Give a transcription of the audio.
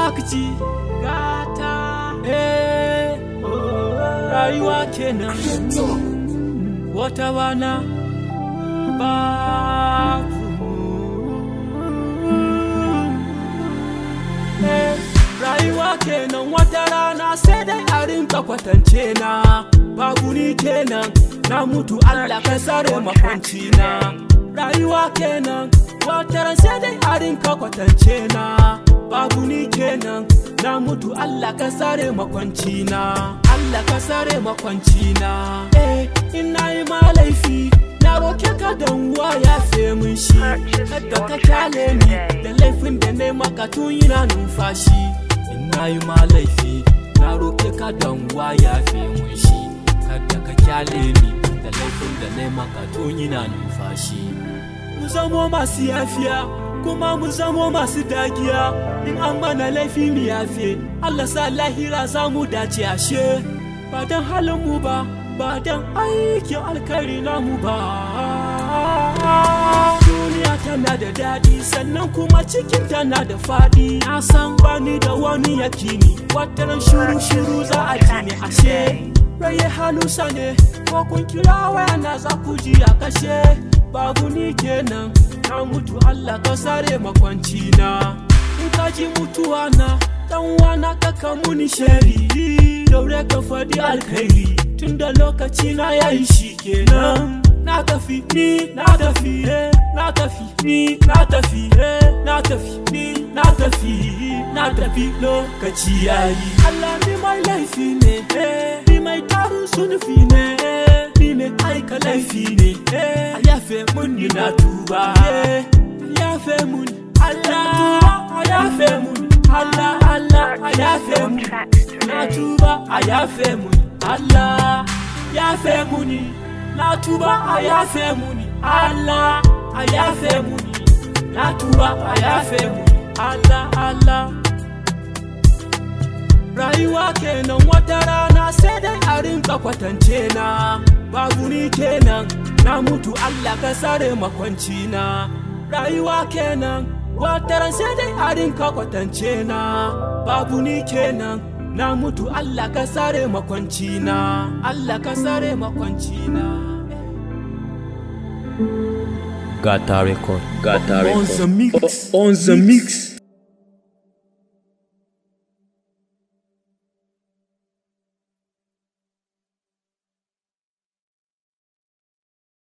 zakci gata eh rayuwa kenan wata rana babu Eh, rayuwa kenan wata rana sai dai a rinka kwatance na babu ni kenan na mutu Allah ka sare makwanci na rayuwa kenan wata ran sai dai a rinka kwatance na babu ni kenan na mutu Allah ka sare makwanci na Allah ka sare makwanci na eh ina yi ma laifi na roke ka dan uwa ya fe mun shi kada ka kyale ni da laifin da na maka tun yana numfashi ina yi ma laifi na roke ka dan uwa ya fe mun shi kada ka kyale ni da laifin da na maka tun yana numfashi mu zamo masu yafiya kuma mu zamo masu dagiya in an mana laifi mu yafe Allah sa lahira za mu dace ashe ba dan halin mu ba ba dan aikin alkhairi namu ba duniya tana da daɗi sannan kuma cikin tana da faɗi na san bani da wani yakini wataran shuru shuru za a ji ne ashe raye halusa ne ko kun kira waya na za ku ji a kashe babu ni kenan na mutu Allah ka sare makwanci na in ka ji mutuwa na dan wana ka kamuni shari daure ka faɗi alkhairi tunda lokaci na yayi shi kenan na tafi ni na tafi eh, na tafi ni na tafi eh, na tafi ni na tafi na tafi lokaci yayi Allah ni mai laifi ne eh, ni mai tarin sunufi ne eh, ni mai aika laifi ne eh, a yafe mun ni na tuba eh, a yafe mun Allah a yafe mun Allah Allah a yafe mun na tuba a yafe mun Allah yafe muni na tuba a yafe muni Allah a yafe muni na tuba a yafe muni Allah Allah rayuwa kenan wata rana sai dai a rinka kwatance na babu ni kenan na mutu Allah ka sare makwanci na rayuwa kenan wata ran sai dai a rinka kwatance na babu ni kenan na mutu Allah ka sare makwanci na Allah ka sare makwanci na Gata record. Gata On record. the mix. On the mix.